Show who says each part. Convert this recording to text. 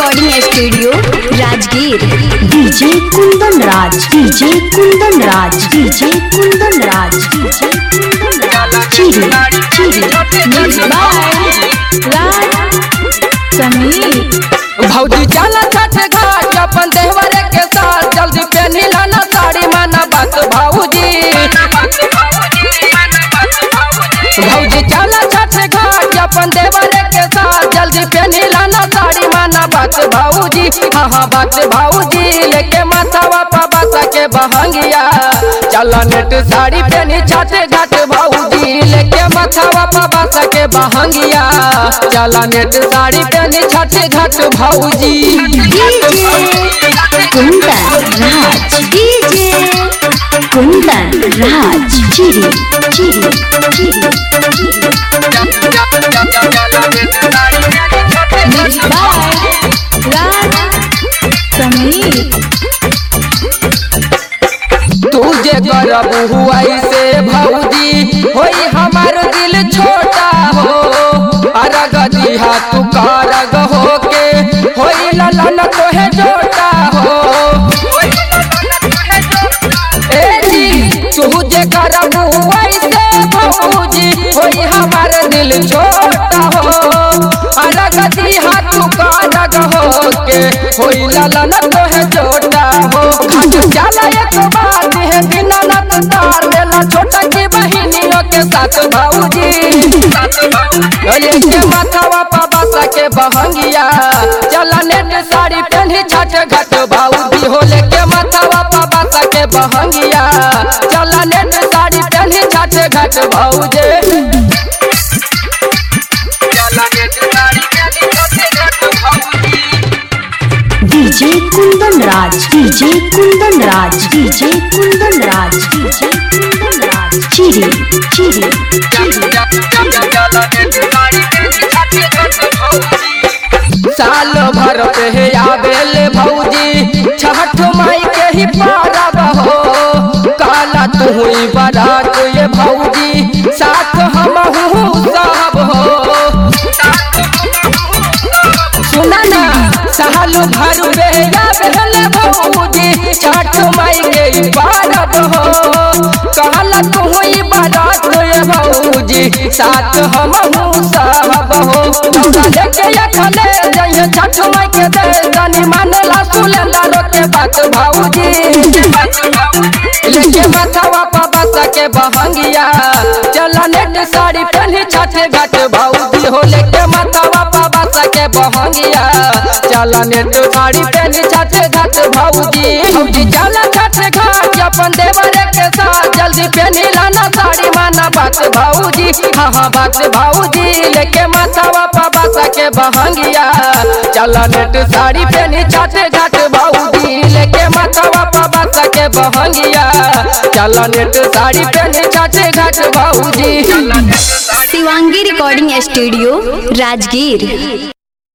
Speaker 1: recording studio Rajgir DJ Kundan Raj DJ Kundan Raj DJ Kundan Raj DJ Kundan Raj चिरी चिरी mix by Raj Sameer
Speaker 2: भौजी चला छठ घाट अपन देवरे के साथ जल्दी पहनी लाना साड़ी माना बात भाऊजी भौजी चला छठ घाट अपन देवरे के साथ जल्दी पहनी लाना साड़ी माना बात भाऊजी हाँ हाँ बात भाऊजी लेके माथावा पा बासा के बहंगिया चला नेट साड़ी पहनी छठ घाट भाऊजी लेके माथावा पा बासा के बहंगिया चला नेट साड़ी पहनी छठ घाट भाऊजी
Speaker 1: डीजे कुंदन राज डीजे कुंदन राज चिरी चिरी चिरी मिक्स बाय राज समीर
Speaker 2: तुझे करब हुआ से भौजी होई हमार दिल छोटा हो अरग दिहा तू कारग हो के होई ललन तोहे जोटा हो ए जी तुझे करब हुआ से भौजी होई हमार दिल छोटा हो अरग दिहा तू कारग हो के होई ललन तोहे जोटा हो चला एक बात है दीनानाथ तार मेला छोटा की बहिनियों के साथ भाऊजी लेके माथावा पा बासा के बहंगिया चला नेट साड़ी पहनी छठ घट भाऊजी हो लेके माथावा पा बासा के बहंगिया चला नेट साड़ी पहनी छठ घट भाऊजी चला नेट साड़ी पहनी छठ घट भाऊजी
Speaker 1: DJ Kundan Raj DJ Kundan Raj DJ Kundan Raj DJ Kundan Raj चिरी चिरी
Speaker 2: साल भर पे आवेल भौजी छठ माई के ही पारब हो काला तू हुई बारात ये भौजी साथ हम साहब हो सुना ना साल भर पे आवेल भौजी छठ माई के ही पारब हो काला तू हुई बारात ये भौजी साथ हम साहब हो लेके अखले जइए छठ माई के दे जानी मानेला सुलेंदर के बात भाऊजी लेके माथावा पा बासा के बहंगिया चला नेट साड़ी पहनी छठ घाट भाऊजी हो लेके माथावा पा बासा के बहंगिया चला नेट साड़ी पहनी छठ घाट भाऊजी भौजी चला छठ घाट अपन देवरे के साथ जल्दी पहनी लाना साड़ी माना बात भाऊजी हाँ हाँ बात भाऊजी लेके माथावा पा बासा के बहंगिया चला नेट साड़ी पहनी छठ घाट भाऊजी लेके माथावा पा बासा के बहंगिया चला नेट साड़ी पहनी छठ घाट भाऊजी
Speaker 1: शिवांगी रिकॉर्डिंग स्टूडियो राजगीर